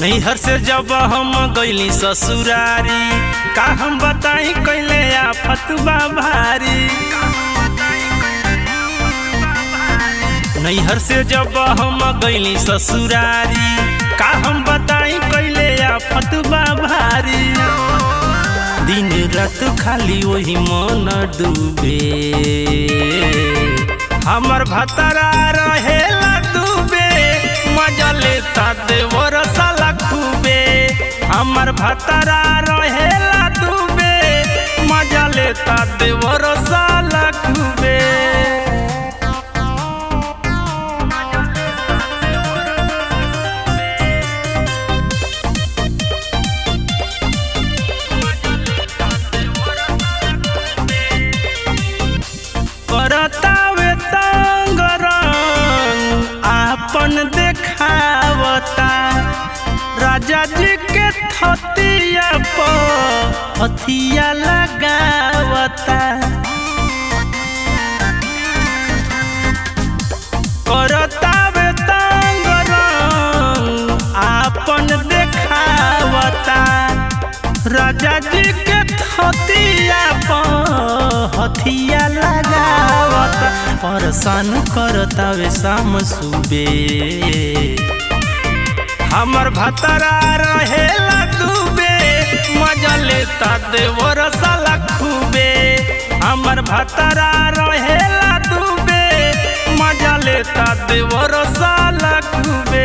नैहर से जब हम गईली ससुरारी का हम बताई कैले आफत बा भारी नैहर से जब हम गईली ससुरारी का हम बताई कैले आफत बा भारी दिन रात खाली वही मन डूबे हमर भतरा रहेला डूबे मजा लेता देवर साला खूबे हमर भतरा रहेला डूबे मजा लेता देवर साला खूबे करतावे तंग रंग आपन देखावता राजा जी के थतिया पर हथिया लगावता करतावे तंग रंग आपन देखावता राजा जी के हथिया पर हथिया लगावत परेशान करतावे शाम सुबे हमर भतरा रहेला डूबे मजा लेता देवर साला खूबे हमर भतरा रहेला डूबे मजा लेता देवर साला खूबे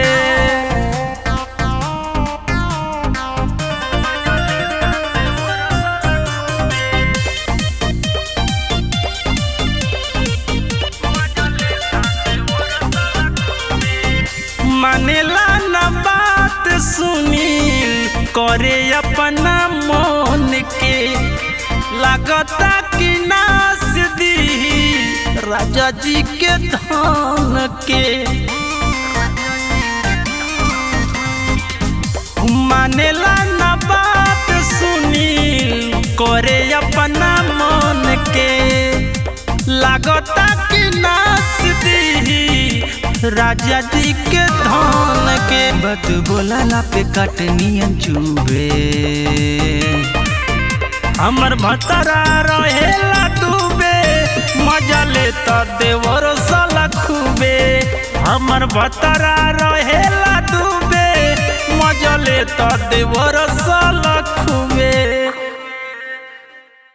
मानेला न बात सुनील करे अपना मन के लागता कि नास दी राजा जी के धन के मानेला न बात सुनील करे अपना मन के लागता कि नास दी राजा जी के धन के बत बोला पे कटनियन चुबे हमर भतरा रहेला डूबे मजा लेता देवर साला खूबे हमर भतरा रहेला डूबे मजा लेता देवर